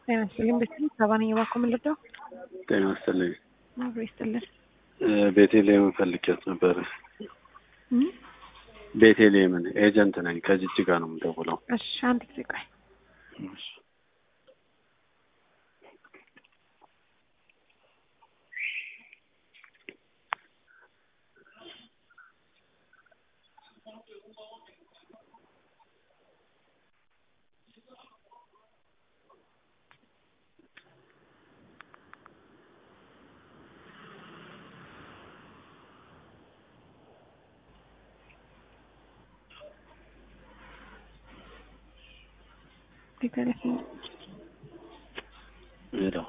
ጤና ይስጥልኝ። ቤተልሔም ሰባ ነኝ። እባክዎ ምን ልርዳው? ጤና ይስጥልኝ። አብሮ ይስጥልን። ቤቴሌምን ፈልጌያት ነበር። እም? ቤቴሌምን ኤጀንት ነኝ። ከጅጅጋ ነው የምደውለው። እሺ አንድ ጊዜ ቆይ። ቤተልሔም ሄደው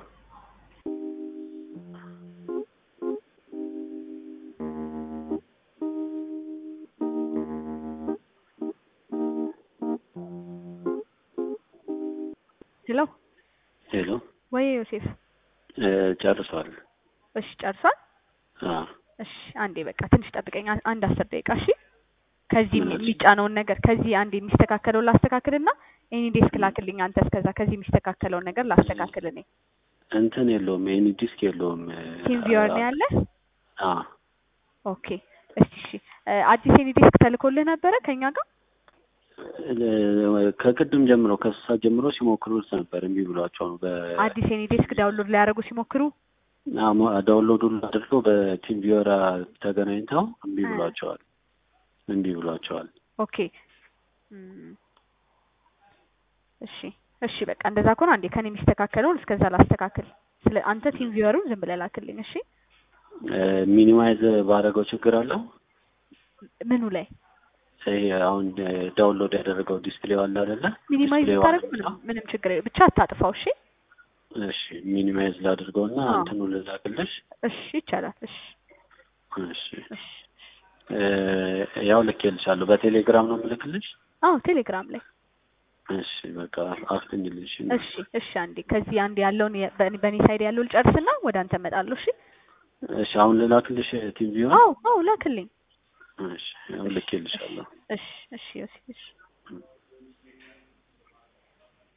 ሄሎ ሄሎ ወይ ዮሴፍ እ ጨርሷል። እሺ ጨርሷል። አ እሺ አንዴ በቃ ትንሽ ጠብቀኝ፣ አ- አንድ አስር ደቂቃ እሺ። ከዚህ እሺ። የሚጫነውን ነገር ከዚህ አንድ የሚስተካከለውን ላስተካክልና ኤኒ ዴስክ ላክልኝ አንተ። እስከዛ ከዚህ የሚስተካከለውን ነገር ላስተካክል እኔ። እንትን የለውም ኤኒ ዲስክ የለውም። ቲም ቪወር ነው ያለ። አ ኦኬ እስቲ እሺ እ አዲስ ኤኒ ዴስክ ተልኮልህ ነበረ ከኛ ጋር? እ ከቅድም ጀምሮ ከእሱ ሰዓት ጀምሮ ሲሞክሩት ነበር። እምቢ ብሏቸው ነው። በ አዲስ ኤኒ ዴስክ ዳውንሎድ ሊያደርጉ ሲሞክሩ አሞ- ዳውንሎዱን አድርገው በቲም ቪወራ ተገናኝተው እምቢ እ። ብሏቸዋል። እምቢ ብሏቸዋል። ኦኬ እም፣ እሺ እሺ በቃ እንደዛ ከሆነ አንዴ ከኔ የሚስተካከለውን እስከዛ ላስተካክል። ስለ አንተ ቲም ቪወሩን ዝም ብለህ ላክልኝ እሺ። ሚኒማይዝ ባደረገው ችግር አለው። ምኑ ላይ ይሄ አሁን ዳውንሎድ ያደረገው ዲስፕሌው አለ አይደለ? ሚኒማይዝ ዲስፕሌው ብታደርግ አለ። ምንም ምንም ችግር የለም። ብቻ አታጥፋው እሺ። እሺ ሚኒማይዝ ላድርገውና አዎ። እንትኑ ልላክልሽ። እሺ ይቻላል። እሺ እሺ እሺ እ ያው ልኬልሻለሁ። በቴሌግራም ነው የምልክልሽ። አዎ ቴሌግራም ላይ እሺ በቃ አፍጥኝልሽ። እሺ እሺ አንዴ ከዚህ አንዴ ያለውን የ- በእኔ በእኔ ሳይድ ያለውን ልጨርስና ወደ አንተ እመጣለሁ እሺ። እሺ አሁን ልላክልሽ ቲቪውን። አዎ አዎ ላክልኝ። እሺ ያው ልኬልሻለሁ። እሺ እሺ እሺ እሺ